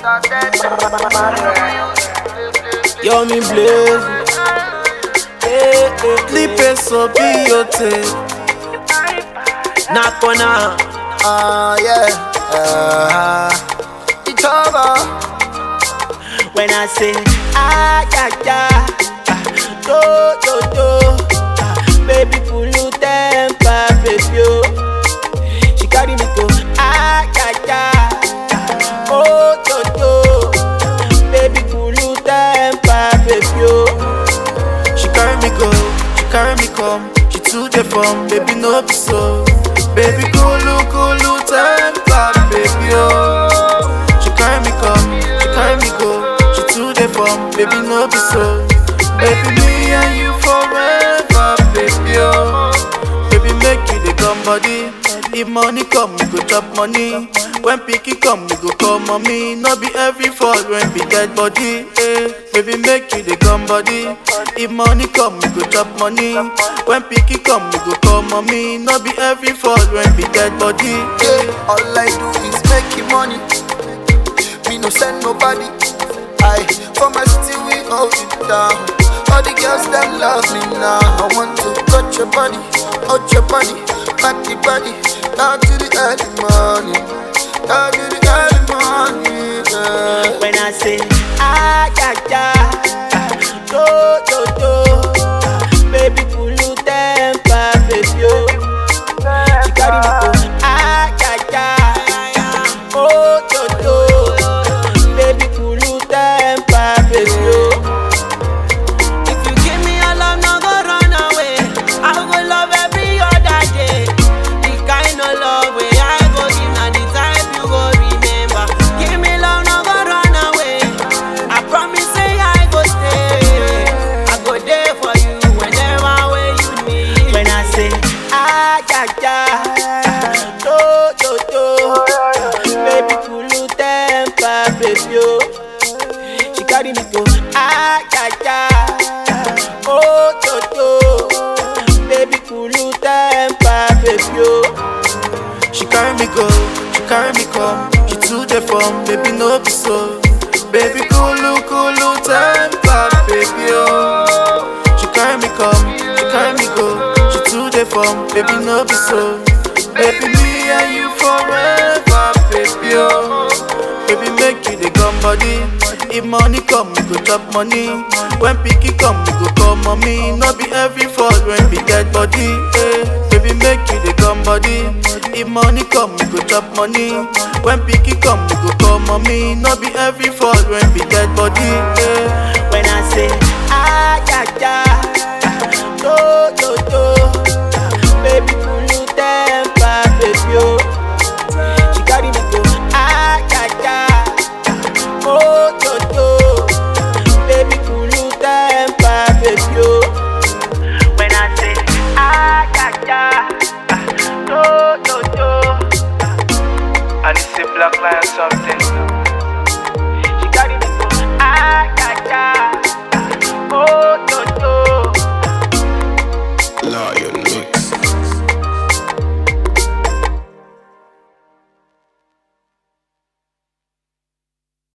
Yo, me blaze. Hey, hey, Clipe so beauty. knock on her. Ah, yeah. Uh, it's over. When I say, ah, yeah, yeah. ah, Do, do, do. ah, Baby, pull you temper, baby, oh. She carry me go, ah, yeah, yeah. ah, Oh, do, do. Baby, pull you temper, baby, oh. She carry me go, she carry me come. She too the from, baby no be so. Baby kulu kulu temper, baby oh. She carry me come, she carry me go. She too the from, baby no be so. Baby me and you forever, baby oh. Baby make you the come body. If money come, we go chop money. When picky come, we go call mommy. No be every fall when be dead body. Eh. Baby make you the come body. If money come, we go chop money. When picky come, we go call mommy. No be every fall when be dead body. Eh. Yeah, all I do is making money. Me no send nobody. I for my city we hold it down. All the girls them love me now. I want to touch your body, touch your body, back the body, down to the early morning, down to the early morning. Yeah. When I say, ah, yeah, yeah. ah, Do, do, do. ah, Baby, pull you temper, baby, oh. She carry me go, ah, yeah, yeah. Oh, do, do. Baby, pull you temper, baby, oh. If you give me your love, no go run away. I go love every other day. The kind of love way I go give, na the type you go remember. Give me love, no go run away. I promise say I go stay. I go there for you whenever way you need. When I say ah yeah yeah, do do do, baby pull you temper, baby oh. She carry me go ah yeah yeah, oh do do, baby pull you temper, baby oh. She carry me go, she carry me come. She too the from, baby no be so. Baby kulu kulu temper, baby oh. She carry me come, she carry me go. She too the from, baby no be so. Baby me and you forever, baby oh. Baby make you the gum body. If money come, we go chop money. When picky come, we go call mommy. No be every fall when we dead body. Eh. Baby make you the gum body. If money come, we go chop money. When picky come, we go call mommy. No be every fall when we dead body. Eh.